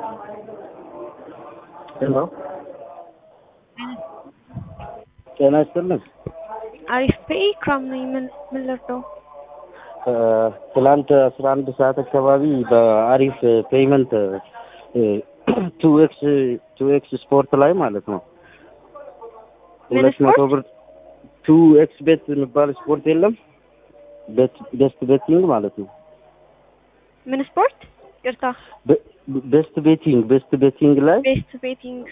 ሄሎ ጤና ይስጥልኝ። አሪፍ ፔይ ክራም ነኝ። ምን ምን ልርዳው? ትላንት አስራ አንድ ሰዓት አካባቢ በአሪፍ ፔይመንት ቱ ኤክስ ቱ ኤክስ ስፖርት ላይ ማለት ነው ምን ሁለት መቶ ስፖርት? ብር ቱ ኤክስ ቤት የሚባል ስፖርት የለም ቤስት ቤቲንግ ማለት ነው ምን ስፖርት? ይቅርታ ቤስት ቤቲንግ ቤስት ቤቲንግ ላይ ቤስት ቤቲንግ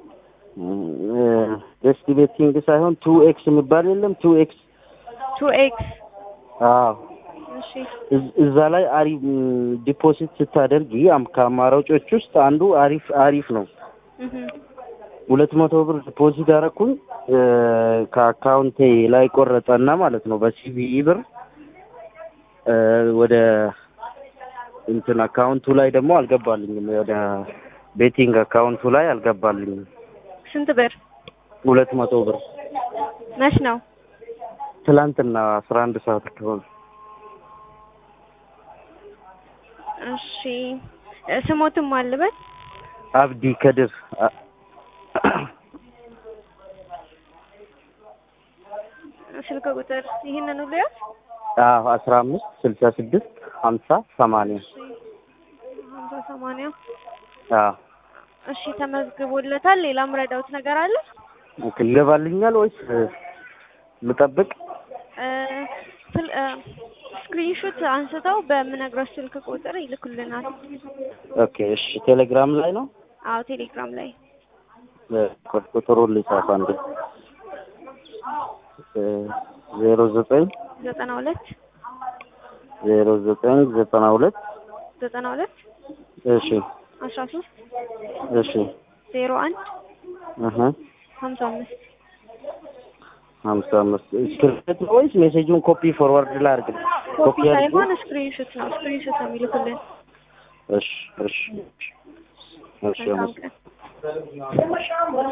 ቤስት ቤቲንግ ሳይሆን ቱ ኤክስ የሚባል የለም ቱ ኤክስ ቱ ኤክስ አዎ እሺ እዝ- እዛ ላይ አሪፍ ዲፖዚት ስታደርጊ አም- ከአማራጮች ውስጥ አንዱ አሪፍ አሪፍ ነው። እህ ሁለት መቶ ብር ዲፖዚት አደረኩኝ እ፣ ከአካውንቴ ላይ ቆረጠና ማለት ነው በሲቢኢ ብር እ፣ ወደ እንትን አካውንቱ ላይ ደግሞ አልገባልኝም። ወደ ቤቲንግ አካውንቱ ላይ አልገባልኝም። ስንት ብር? ሁለት መቶ ብር መች ነው? ትላንትና አስራ አንድ ሰዓት አካባቢ እሺ እ፣ ስሞትም አልበል አብዲ ከድር አ- ስልክ ቁጥር ይህንን ሁሉ ያዝ። አዎ አስራ አምስት ስልሳ ስድስት ሀምሳ ሰማንያ እሺ ሀምሳ ሰማንያ አዎ እሺ ተመዝግቦለታል። ሌላም ረዳውት ነገር አለ? ኦኬ፣ ይገባልኛል ወይስ እ፣ ልጠብቅ? እ፣ ስል- እ፣ ስክሪንሾት አንስተው በምነግረው ስልክ ቁጥር ይልኩልናል። ኦኬ፣ እሺ። ቴሌግራም ላይ ነው አዎ ቴሌግራም ላይ እ፣ ቁ- ቁጥሩን ልጻፍ አንዴ እ፣ ዜሮ ዘጠኝ ዘጠና ሁለት ዜሮ ዘጠኝ ዘጠና ሁለት ዘጠና ሁለት እሺ አስራ ሶስት እሺ ዜሮ አንድ እህ ሀምሳ አምስት ሀምሳ አምስት ስክሪፕት ነው ወይስ ሜሴጁን ኮፒ ፎርዋርድ ላድርግ? ኮፒ አድርጌ? ሳይሆን ስክሪንሾት ነው። ስክሪንሾት ነው የሚልኩልን። እሺ እሺ እሺ መልካም አመሰግናለሁ። ቀን